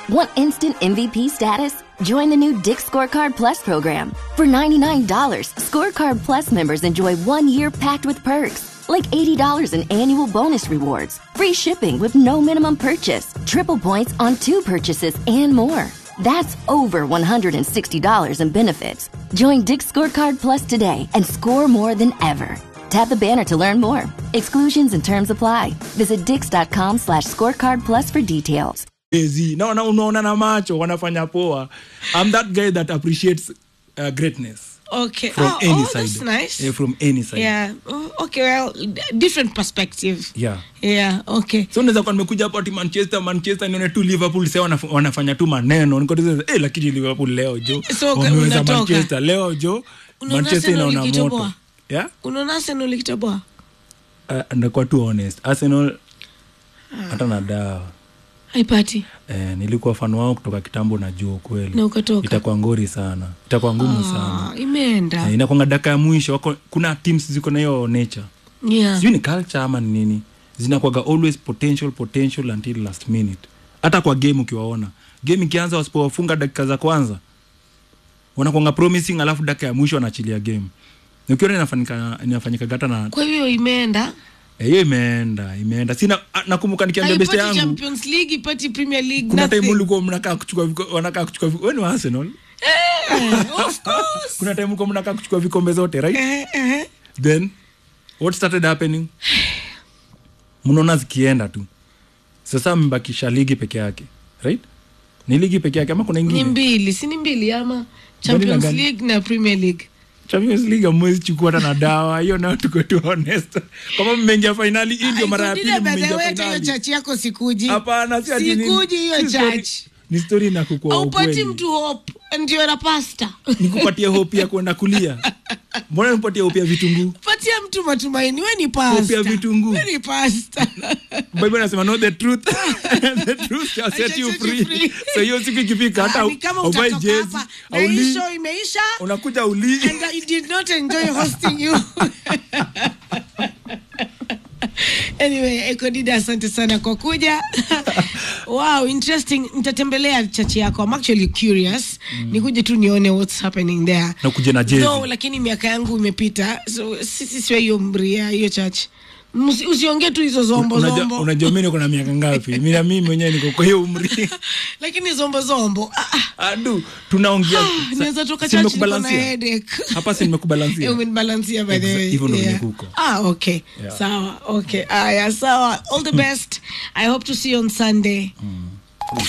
Want instant MVP status? Join the new Dick Scorecard Plus program. For $99, Scorecard Plus members enjoy one year packed with perks, like $80 in annual bonus rewards, free shipping with no minimum purchase, triple points on two purchases, and more. That's over $160 in benefits. Join Dick Scorecard Plus today and score more than ever. Tap the banner to learn more. Exclusions and terms apply. Visit dix.com slash scorecard plus for details. Ezi, na na- unaona na macho wanafanya poa i'm that guy that appreciates uh, greatness Okay. from oh, any oh, side that's nice. Eh, from any side Yeah. Oh, okay. Well, d- different perspective. yeah Yeah. Okay. so unaweza kuwa nimekuja hapo ati manchester manchester nione tu liverpool sa wanaf wanafanya tu maneno nikotiza eh, lakini liverpool leo jo So, wameweza unatoka. manchester leo jo Unaona manchester Arsenal inaona ikitoboa? moto yeah Unaona Arsenal ikitoboa? uh, ndakuwa tu honest arsenal hata na dawa Haipati. eh, nilikuwa fan wao kutoka kitambo najua ukweli Na ukatoka. itakuwa ngori sana itakuwa ngumu sana Ah, imeenda. eh, inakwanga daka ya mwisho wako, kuna teams ziko na hiyo nature Yeah. sijui ni culture ama ni nini zinakwaga always potential potential until last minute hata kwa game ukiwaona game ikianza wasipowafunga dakika za kwanza wanakwanga promising alafu dakika ya mwisho wanaachilia game Na ukiona inafanyika inafanyika hata na Kwa hiyo imeenda. eh, hiyo imeenda imeenda sina ah, nakumbuka nikiambia beste Haipati yangu Champions League, ipati Premier League. kuna time nothing. ulikuwa mnakaa kuchukua viko- wanakaa kuchukua viko- wewe ni wa Arsenal Eh, of course. kuna time ulikuwa mnakaa kuchukua vikombe zote right Eh, eh. then what started happening mnaona zikienda tu sasa mbakisha ligi peke yake right ni ligi peke yake ama kuna Ni ingine mbili, si ni mbili ama Champions gani? League na Premier League. champions league amwezi chukua hata na dawa hiyo nayo tuko tu honest kama mmeingia fainali hii ndio mara ya pili Ikudile by the mmeingia way, hata hiyo fainali chachi yako sikuji. hapana si ati nini. Sikuji hiyo Si story- church. ni story na kukua Haupati ukweli mtu hope ndio na pasta. nikupatie hope ya kwenda kulia mbona nikupatie hope ya vitunguu Patia mtu matumaini. We ni pasta. Hope ya vitunguu. We ni pasta. bible anasema no the truth the truth shall set you free so hiyo siku ikifika hata Ah, ni kama uvai utatoka jezi hapa na hii auli show imeisha unakuja uli and I did not enjoy hosting you. anyway ekodida asante sana kwa kuja wow interesting nitatembelea chachi yako I'm actually curious nikuje tu nione what's happening there na kuja na jezi no lakini miaka yangu imepita so sisi siwe hiyo mria hiyo chachi Msi- usiongee tu hizo zombo Unajua- zombo unajua mi niko na miaka ngapi mi na mimi mwenyewe niko kwa hiyo umri lakini zombo zombo ah, ah, adu tunaongea ah, sa- naweza toka si chachi niko na nimekubalansia? headache hapa si nimekubalansia umenibalansia by the Exa- way hivyo ndo yeah. venye kuko. ah okay Yeah. sawa okay aya sawa all the best i hope to see you on sunday